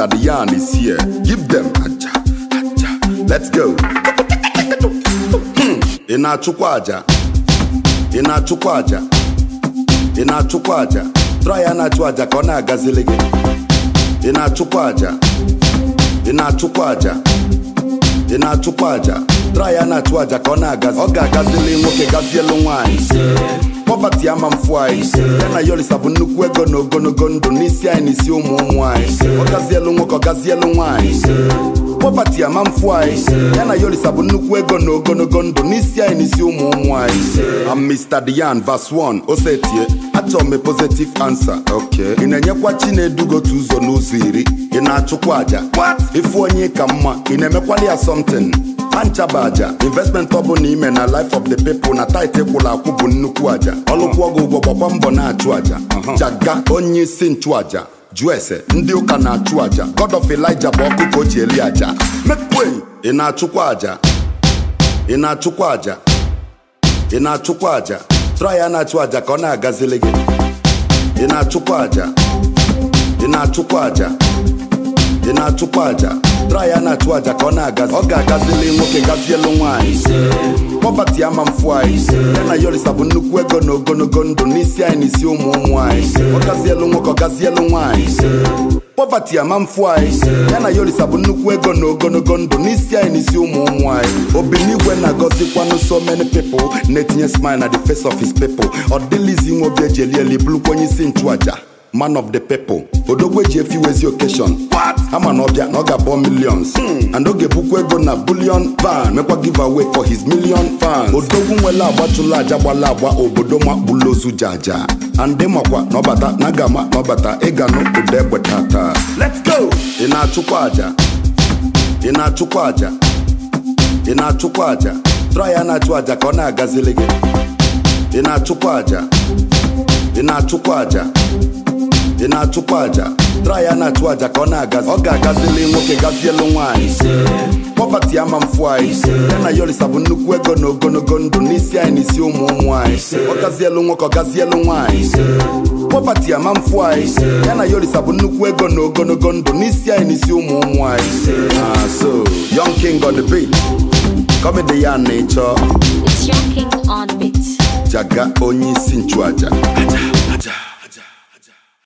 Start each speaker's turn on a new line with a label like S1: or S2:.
S1: Mr. Dian is here. Give them aja, aja. Let's go. Hmm. Ị na-achụkwa aja? Ị na-achụkwa aja? Ị na-achụkwa aja? Try ya na-achụ aja ka ọ na-agazili gị. Ị na-achụkwa aja? Ị na-achụkwa aja? Ị na-achụkwa aja? Try ya na-achụ aja ka ọ na-agazi. Ọ ga-agazili nwoke gazielu nwaanyị. Poverty ama mfu anyị ya na Yorisa bụ nnukwu ego na ogologo ndụ n'isi anyị n'isi ụmụ ụmụ anyị ọ gazielu nwoke ọ gazielu nwaanyị Poverty ama mfu anyị ya na Yorisa bụ nnukwu ego na ogologo ndụ n'isi anyị n'isi ụmụ ụmụ anyị I'm Mr. Dian verse 1 osetie achọrọ m a positive answer okay ị na-enyekwa Chinedu otu ụzọ n'ụzọ iri ị na-achụkwa aja ịfụ onye ka mma ị na-emekwali ya something anchaba aja investment ọ bụla ime na life of the people na tit kwụrụ akwụ bụ nnukwu aja ọlụkwụ ọgụ ụgwọ gbakwa mbọ na-achụ aja jaga onye isi nchụaja jụọ ese ndị ụka na-achụ aja god of elijah bụ ọkụ ka o ji eli aja mekwe ị na-achụkwa aja ị na-achụkwa aja ị na-achụkwa aja try ya na-achụ aja ka ọ na-agazili gị ị na-achụkwa aja ị na-achụkwa aja ị na-achụkwa aja try ya na-achụ aja ka ọ na-agazi ọ ga-agazili nwoke gazielu nwaanyị pọvati ama mfu anyị ya na Yorisa bụ nnukwu ego na ogologo ndụ n'isi anyị n'isi ụmụ ụmụ anyị ọ gazielu nwoke ọ gazielu nwaanyị pọvati ama mfu anyị ya na Yorisa bụ nnukwu ego na ogologo ndụ n'isi anyị n'isi ụmụ ụmụ anyị obinigwe na-agọzikwanụ so many people na-etinye smile na the face of his people ọ dịlizi nwe obi eji eli eli bụrụkwa onye isi nchụaja man of the people odogwu eji efi wezi occasion ama na ọbịa na ọ ga-abọ millions and oge bukwa ego na billion van mekwa give away for his million fans odogwu nwere agbatụla aja gbala agba obodo makpụlụ ozu jaja and makwa na ọbata na gama na ọbata ịganụ ụda egbe tata let's go ị na-achụkwa aja ị na-achụkwa aja ị na-achụkwa aja try ya na-achụ aja ka ọ na-agazili gị ị na-achụkwa aja ị na-achụkwa aja ị na-achụkwa aja try ya na-achụ aja ka ọ na-agazi ọ ga-agazili nwoke gazielu nwaanyị pọvati ama mfu anyị ya na Yorisa bụ nnukwu ego na ogologo ndụ n'isi anyị n'isi ụmụ ụmụ anyị ọ gazielu nwoke ọ gazielu nwaanyị pọvati ama mfu anyị ya na Yorisa bụ nnukwu ego na ogologo ndụ n'isi anyị n'isi ụmụ ụmụ anyị Ah, so young king on the beat comedy ya na ịchọ
S2: It's your king on beat.
S1: jaga onye isi nchụaja aja aja